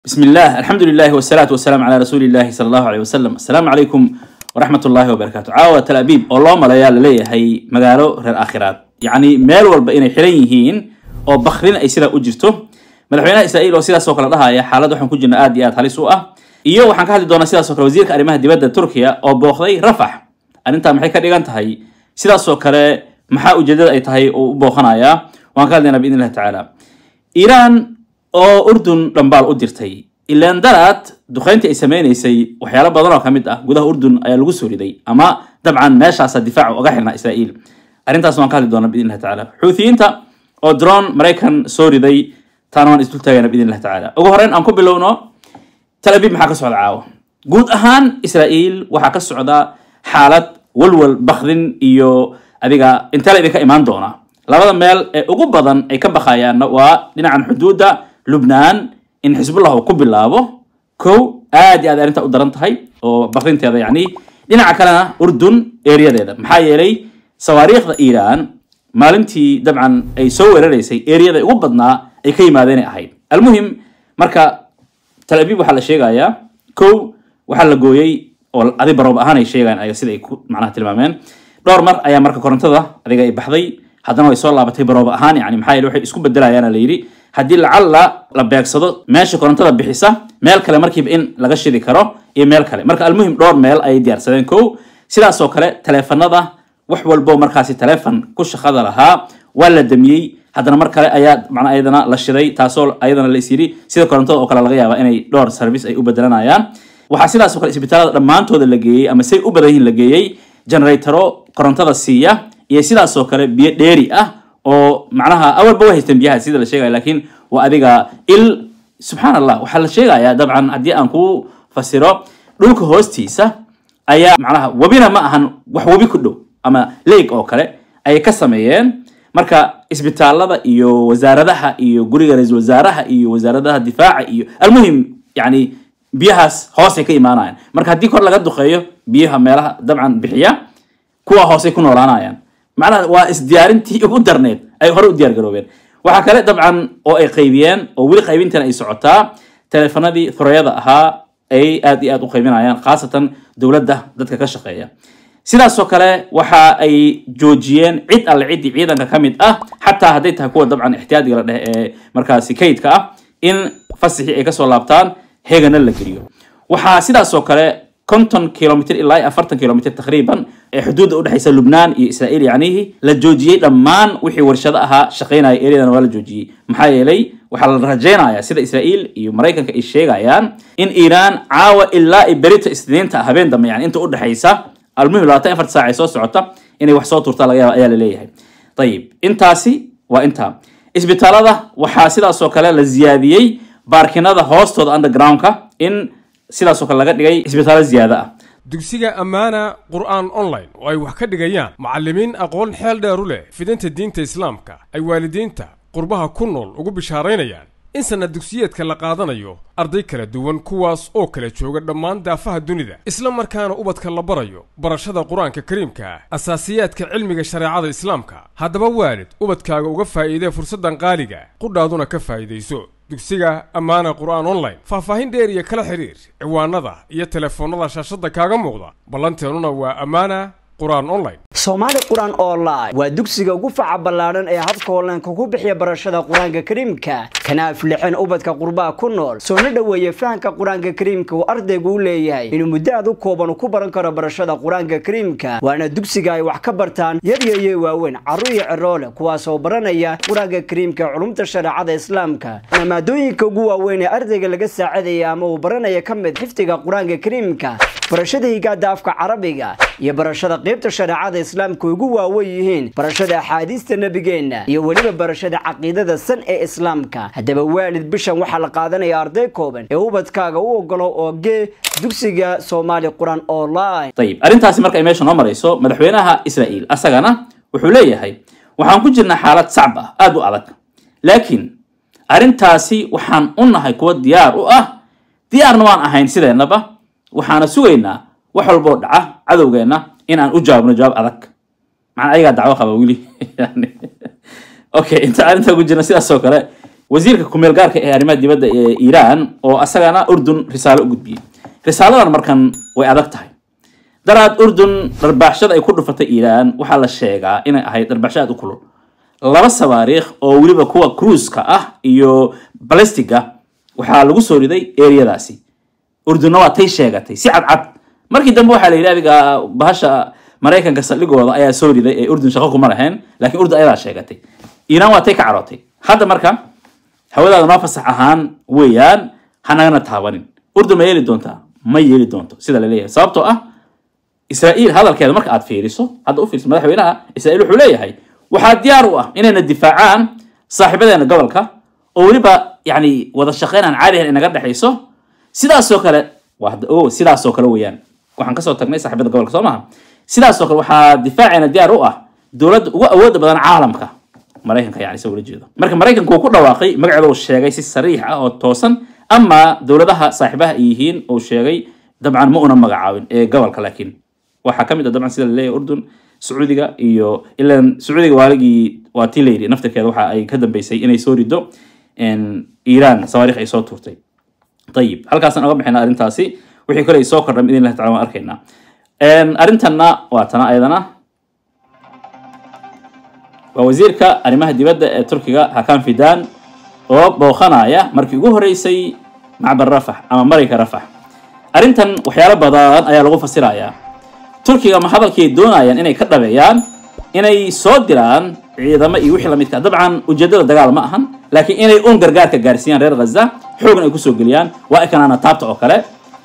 بسم الله الحمد لله والصلاة والسلام على رسول الله صلى الله عليه وسلم السلام عليكم ورحمة الله وبركاته عاوة تل أبيب الله ملايا للي هي مقالو رير آخرات يعني ميل والبا إنay xiran yihiin oo bakrin ay sidaa u jirto madaxweynaha israa'iil oo sidaas oo kale dhahaya xaalad waxaan ku jirna aad iyo aad halis u ah iyo waxaan ka hadli doonaa sidaas oo kale wasiirka arrimaha dibadda turkiya oo booqday rafax arrintaa maxay ka dhigan tahay sidaas oo kale maxaa ujeedada ay tahay oo u booqanayaa waan ka hadlaynaa biidn illahi tacaala iiraan oo urdun dhambaal u dirtay ilaan daraad duqeyntii ay sameynaysay waxyaalo badan oo ka mid ah gudaha urdun ayaa lagu soo riday ama dabcan meeshaasa difaaca uga xirnaa israa'iil arrintaas waan ka hadli doonaa biidn illahi tacaala xuuthiyiinta oo drone maraykan soo riday taana waan isdul taagana biidn illahi tacaala ugu horreyn aan ku bilowno tel abiib maxaa ka socda caawa guud ahaan israa'iil waxaa ka socda xaalad walwal bakdin iyo adiga intee la idinka imaan doona labada meel ee ugu badan ay ka baqayaanna waa dhinacan xuduudda lubnaan in xisbullah uu ku bilaabo kow aad iyo aad arrinta u daran tahay oo bakrinteeda yacni dhinaca kalena urdun ereyadeeda maxaa yeelay sawaariikhda iiraan maalintii dabcan ay soo weeraraysay ereyada ugu badnaa ay ka yimaadeenay ahayd almuhim marka tel abiib waxaa la sheegayaa kow waxaa la gooyey oo adi baroob ahaan ay sheegaan ayaga sida ay ku macnaha tilmaameen dhowr mar ayaa marka korontada adiga ay baxday haddana way soo laabatay baroob ahaan yani maxaa yeele waxay isku bedelayaana la yidhi haddii lacalla la beegsado meesha korontada bixisa meel kale markiiba in laga shidi karo iyo meel kale marka almuhim dhowr meel ayay diyaarsadeen kow sidaas oo kale taleefanada wax walbo markaasi taleefon ku shaqada lahaa waa la damiyey haddana mar kale ayaa macnaa ayadana la shiday taasoo ayadana la is yidhi sida korontada oo kale laga yaaba inay dhowr service ay u bedelanayaan waxaa sidaas oo kale isbitaalada dhammaantooda la geeyey ama say u badan yihiin la geeyey generatoro korontada siiya iyo sidaas oo kale biyo dheeri ah oo macnaha awalba way haysteen biyaha sida la sheegaya laakiin waa adiga il subxaan allah waxaa la sheegayaa dabcan haddii aan ku fasiro dhulka hoostiisa ayaa macnaha webina ma ahan wax webi ku dhow ama leeg oo kale ayay ka sameeyeen marka isbitaalada iyo wasaaradaha iyo guriga ra-iisul wasaaraha iyo wasaaradaha difaaca iyo almuhim yani biyahaas hoosay ka imaanayaan marka haddii kor laga duqeeyo biyaha meelaha dabcan bixiya kuwa hoosay ku noolaanayaan macnaha waa isdiyaarintii ugu darneed ay hore u diyaar garoobeen waxaa kale dabcan oo ay qaybiyeen oo weli qaybintan ay socotaa teleefanadii thurayada ahaa ay aad iyo aad u qaybinayaan khaasatan dowladda dadka ka shaqeeya sidaasoo kale waxa ay joojiyeen cid alle ciddii ciidanka ka mid ah xataa hadday tahay kuwa dabcan ixtiyaadiga la dheh ee markaasi kaydka ah in fasixii ay kasoo laabtaan heegana la geliyo waxaa sidaasoo kale konton kilomitr ilaa iyo afartan kilomitr taqriiban ee xuduudda udhexaysa lubnaan iyo israa'iil yacnihi la joojiyey dhammaan wixii warshado ahaa shaqaynaya eryadana waa la joojiyey maxaa yeelay waxaa la rajaynayaa sida israa'iil iyo maraykanka ay sheegayaan in iiraan caawa ilaa i berita isniinta habeen dambe yani inta udhexaysa almuhim labaatan afar saac ay soo socota inay wax soo turtaa laga yaaba ayaa la leeyahay ayib intaasi waa intaa isbitaalada waxaa sidaasoo kale la ziyaadiyey baarkinada hoostooda undergroundka in sidaasoo kale laga dhigay isbitaallo ziyaado ah dugsiga ammaana qur'aan online oo ay wax ka dhigayaan macallimiin aqoon xeel dheeru leh fidinta diinta islaamka ay waalidiinta qurbaha ku nool ugu bishaaraynayaan in sanad dugsiyeedka la qaadanayo arday kala duwan kuwaas oo kala jooga dhammaan daafaha dunida isla markaana ubadka la barayo barashada qur-aanka kariimka ah asaasiyaadka cilmiga shareecada islaamka haddaba waalid ubadkaaga uga faa'iidee fursaddan qaaliga qudhaaduna ka faa'iidayso dugsiga ammaana qur'aan online faahfaahin dheer iyo kala xidhiir ciwaanada iyo telefoonnada shaashadda kaaga muuqda ballanteennuna waa ammaana qur'aan online soomaali qur-aan online waa dugsiga ugu faca ballaadhan ee habka onlineka ku bixiya barashada qur-aanka kariimka kana aflixeen ubadka qurbaha ku nool soona dhoweeye fahamka qur-aanka kariimka uu ardaygu u leeyahay inuu muddo aad u kooban ku baran karo barashada qur-aanka kariimka waana dugsiga ay wax ka bartaan yaryayo waaweyn carruur iyo ciroole kuwaasoo baranaya qur-aanka kariimka culumta shareecada islaamka waana maadooyinka ugu waaweyn ee ardayga laga saacidaya ama uu baranaya ka mid xifdiga qur-aanka kariimka barashada higaada afka carabiga iyo barashada qaybta shareecada islaamka ugu waawen yihiin barashada axaadiista nebigeenna iyo weliba barashada caqiidada san ee islaamka haddaba waalid bishan waxaa la qaadanaya arday kooban ee ubadkaaga u ogolo oo gee dugsiga soomaali qur-aan online ayib arrintaasi marka ay meesha noo marayso madaxweynaha israa'iil asagana wuxuu leeyahay waxaan ku jirnaa xaalad sacb ah aada u adag laakiin arrintaasi waxaan u nahay kuwa diyaar u ah diyaarna waan ahayn sideennaba waxaana sugaynaa wax walboo dhaca cadowgeenna in aan u jawaabno jawaab adag macnaa ayagaa dacwo qaba weli okay inta arrinta ku jirna sidaas oo kale wasiirka kumeel gaarka ee arrimaha dibadda ee iiraan oo asagana urdun risaalo u gudbiyey risaaladan markan way adag tahay daraad urdun dharbaaxshada ay ku dhufatay iiraan waxaa la sheegaa inay ahayd dharbaaxsho aad u kulul laba sawaariikh oo weliba kuwa cruiska ah iyo balistiga waxaa lagu soo riday eriyadaasi urdunna waa tay sheegatay si cadcad markii dambe waxaa la yidhi adiga bahasha maraykanka saldhigooda ayaa soo riday ee urdun shaqo kuma lahayn laakiin urdun ayadaa sheegatay iiraan waa tay ka carootay hadda marka hawadaada noo fasax ahaan weeyaan hanagana taabanin urdun ma yeeli doontaa ma yeeli doonto sida la leeyahay sababtoo ah israa'iil hadalkeeda marka aad fiiriso hadda u fiiriso madaxweynaha israa'iil wuxuu leeyahay waxaa diyaar u ah inayna difaacaan saaxiibadeena gobolka oo weliba yani wada shaqeyn aan caadi ahayn inaga dhexayso sidaasoo kale waa hadda o sidaasoo kale weeyaan waxaan kasoo tagnay saaxiibada gobolka soo maha sidaasoo kale waxaa difaaceena diyaar u ah dowladda ugu awooda badan caalamka maraykanka yani isa ula jeedo marka maraykanku uu ku dhawaaqay magaceeda uu sheegay si sariix ah oo toosan ama dowladaha saaxiibaha ay yihiin uu sheegay dabcan ma una magacaabin ee gobolka laakiin waxaa ka mid ah dabcan sida la leeyahay urdun sacuudiga iyo ilan sacuudiga waaligii waa tii layidhi naftirkeeda waxa ay ka dambeysay inay soo rido iiraan sawaariikh ay soo tuurtay ayib halkaasaan oga bixina arrintaasi wixii kale ay soo kordhan idin lahi tacala waan arkaynaa arrintanna waa tana ayadana waa wasiirka arrimaha dibadda ee turkiga hakan fidan oo booqanaya markii ugu horeysay macbar rafax ama marayka rafax arrintan waxyaalo badan ayaa lagu fasirayaa turkiga ma hadalkii doonayaan inay ka dhabeeyaan inay soo diraan ciidamo iyo wixii lamidka dabcan ujeedada dagaal ma ahan laakiin inay un gargaarka gaarsiiyaan reer ghaza xoogna ay kusoo geliyaan waa ekanaana taabta oo kale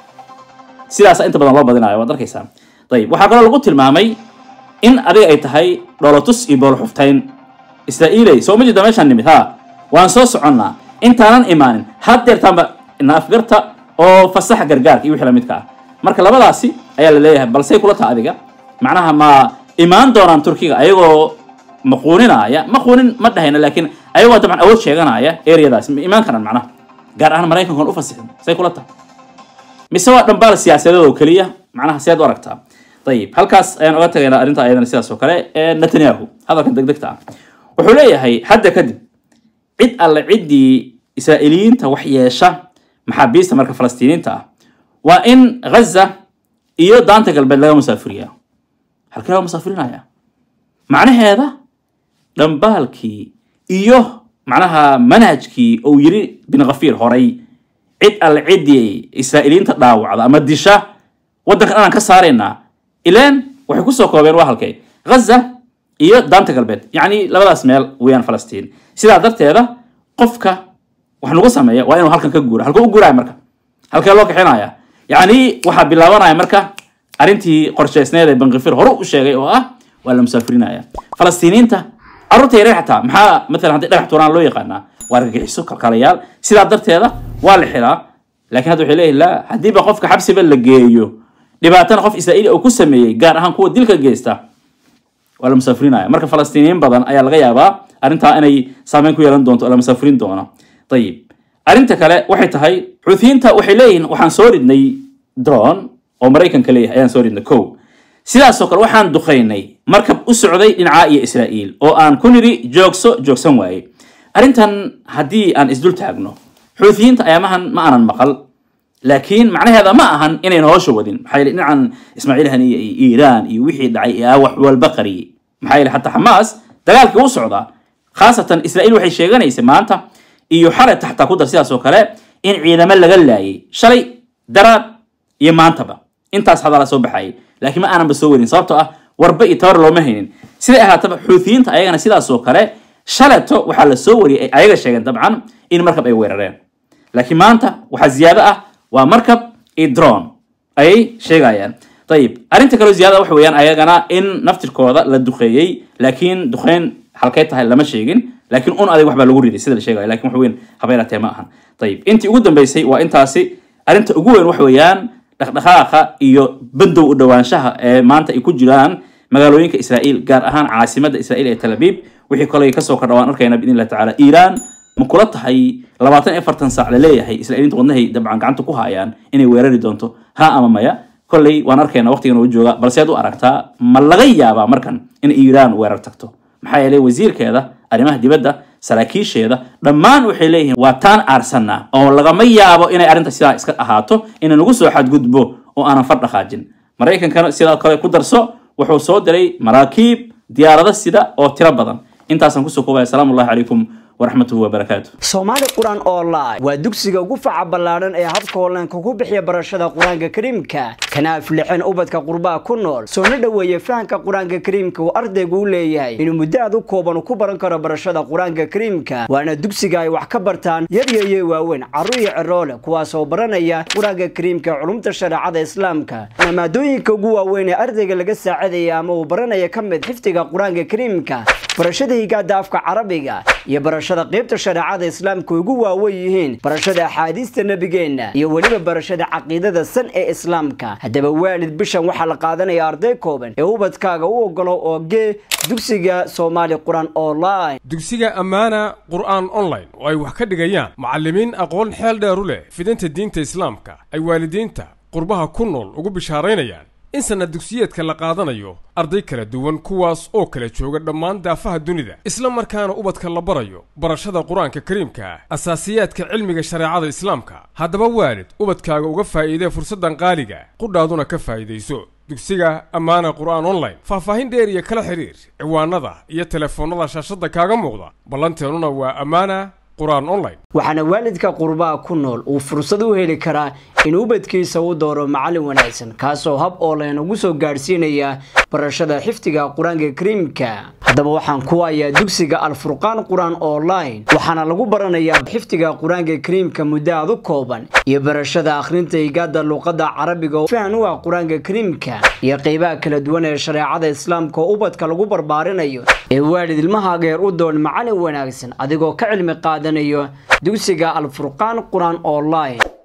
sidaasa inta badan loo badinayo waad arkaysaa ayib waxaa kaloo lagu tilmaamay in adiga ay tahay dholotus iyo boolxuftayn israa'iiley soo ma jeeda meeshaan nimid ha waan soo soconnaa intaanan imaanin haddeertaanba naafgarta oo fasaxa gargaarka iyo wixii lamidka ah marka labadaasi ayaa la leeyahay balsey kula taha adiga macnaha ma imaan doonaan turkiga ayagoo maquuninaya maquunin ma dhahayna laakiin ayagoo dabcan awood sheeganaya areadaasi ma imaan karaan macnaha gaar ahaan maraykankan u fasixin say kula tahay mise waa dhambaal siyaasadeed oo keliya macnaha seed u aragtaa ayib halkaas ayaan oga tagaynaa arrinta ayadana sidaas oo kale ee netanyahu hadalkan degdegta ah wuxuu leeyahay hadda kadib cid alle ciddii israa'iiliyiinta wax yeesha maxaabiista marka falastiiniinta ah waa in ghaza iyo daanta galbeed laga musaafiriyaa halkee laga musaafirinaya macnaheeda dhambaalkii iyo macnaha manhajkii uu yiri bin khafiir horay cid alle ciddii israa'iiliyiinta dhaawacda ama disha waddankan anaan ka saaraynaa ileen waxay kusoo koobeen waa halkay ghaza iyo daanta galbeed yacni labadaas meel weeyaan falastiin sidaa darteeda qofka wax nagu sameeya waa inuu halkan ka guura halkuu u guuraya marka halkee loo kaxinaya yacni waxaa bilaabanaya marka arrintii qorshaysneed ee bankifir hore u sheegay oo ah waa la musaafirinaya falastiiniinta carruurta yareer xataa maxaa matalan haddii dhagax tuuraan loo yaqaanaa waa argagixiso kalkalayaal sidaa darteeda waa la xiraa laakiin hadda waxay leeyihin la haddiiba qofka xabsiba la geeyo dhibaatana qof israa'iili oo ku sameeyey gaar ahaan kuwa dilka geysta waa la musaafirinaya marka falastiiniyiin badan ayaa laga yaabaa arrintaa inay saameyn ku yeelan doonto oo la musaafirin doono ayib arrinta kale waxay tahay xuuthiyiinta waxay leeyihiin waxaan soo ridnay dron oo maraykanka leeyahay ayaan soo ridnay ko sidaasoo kale waxaan duqaynay markab u socday dhinacaa iyo israa'iil oo aan ku nidhi joogso joogsan waaye arrintan haddii aan isdul taagno xuuthiyiinta ayaamahan ma aanan maqal laakiin macnaheeda ma ahan inayna hoosha wadin maxaa yeele dhinacan ismaaciil haniya iyo iiraan iyo wixii dhacay aa wax walba qariyey maxaa yeele xataa xamaas dagaalkii u socdaa khaasatan israa'iil waxay sheeganaysay maanta iyo xalay taxtaa ku dar sidaas oo kale in ciidamo laga laayay shalay daraad iyo maantaba intaas hadala soo baxayay laakiin ma aananba soo warin sababtoo ah warba iyo tabar looma haynin siday ahaataba xuutiyiinta ayagana sidaas oo kale shaleto waxaa la soo wariyay ay ayaga sheegeen dabcan in markab ay weerareen laakiin maanta waxaa ziyaado ah waa markab iyo dron ayay sheegayaan ayib arrinta kaleo ziyaada waxa weeyaan ayagana in naftirkooda la duqeeyey laakiin duqeyn halkay tahay lama sheegin laakiin un adig waxbaa lagu riday sida la sheegaya lakin wax weyn habeeratee ma ahan ayib intii ugu dambeysay waa intaasi arrinta ugu weyn waxa weeyaan dhaqdhaqaaqa iyo bandow u dhowaanshaha ee maanta ay ku jiraan magaalooyinka israa'iil gaar ahaan caasimadda israa'iil ee tel abiib wixii kolay kasoo kordha waan arkayna biidn illahi tacaala iiraan ma kula tahay labaatan iyo afartan saac la leeyahay israa'iiliinta wadnahay dabcan gacanta ku hayaan inay weerari doonto ha ama maya kolley waan arkayna waqtigan uu jooga balse aad u aragtaa ma laga yaabaa markan in iiraan weerar tagto maxaa yeelay wasiirkeeda arrimaha dibadda saraakiisheeda dhammaan waxay leeyihiin waa taan aarsanaa oo lagama yaabo inay arrinta sidaa iska ahaato inay nagu soo xadgudbo oo aanan far dhaqaajin maraykankana sidoo kale ku darso wuxuu soo diray maraakiib diyaarado sida oo tiro badan intaasaan kusoo koobaya asalaamu allahi calaykum waraxmatuhu wabarakaatu soomaali qur-aan online waa dugsiga ugu faca ballaadhan ee habka hollaanka ku bixiya barashada qur-aanka kariimka kana aflixin ubadka qurbaha ku nool soona dhoweeya fahamka qur-aanka kariimka uu ardaygu u leeyahay inuu muddo aad u kooban ku baran karo barashada qur-aanka kariimka waana dugsiga ay wax ka bartaan yaryayo waaweyn carruur iyo ciroole kuwaasoo baranaya qur-aanka kariimka ee culumta shareecada islaamka waana maadooyinka ugu waaweyn ee ardayga laga saacidaya ama uu baranaya ka mid xifdiga qur-aanka kariimka barashada higaada afka carabiga iyo barashada qaybta shareecada islaamka ugu waawen yihiin barashada axaadiista nebigeenna iyo weliba barashada caqiidada san ee islaamka haddaba waalid bishan waxaa la qaadanaya arday kooban ee ubadkaaga u ogolo oo gee dugsiga soomaali qur-aan online dugsiga ammaana qur'aan online oo ay wax ka dhigayaan macallimiin aqoon xeel dheer u leh fidinta diinta islaamka ay waalidiinta qurbaha ku nool ugu bishaaraynayaan in sanad dugsiyeedka la qaadanayo arday kala duwan kuwaas oo kala jooga dhammaan daafaha dunida isla markaana ubadka la barayo barashada qur-aanka kariimka ah asaasiyaadka cilmiga shareecada islaamka haddaba waalid ubadkaaga uga faa'iidee fursaddan qaaliga qudhaaduna ka faa'iidayso dugsiga ammaana qur'aan online faahfaahin dheer iyo kala xidhiir ciwaanada iyo telefoonnada shaashadda kaaga muuqda ballanteennuna waa ammaana qur'aan online waxaana waalidka qurbaha ku nool uu fursad u heli karaa in ubadkiisa u dooro macallin wanaagsan kaasoo hab ooleen ugu soo gaadhsiinaya barashada xifdiga qur-aanka kariimka haddaba waxaan ku hayaa dugsiga alfurqaan qur-aan online waxaana lagu baranayaa xifdiga qur-aanka kariimka muddo aad u kooban iyo barashada akhrinta higaada luuqada carabiga oo fahan u ah qur-aanka kariimka iyo qeybaha kala duwan ee shareecada islaamka oo ubadka lagu barbaarinayo ee waalid ilmahaaga yar u doon macallin wanaagsan adigoo ka cilmi qaadanayo dugsiga alfurqaan qur-aan online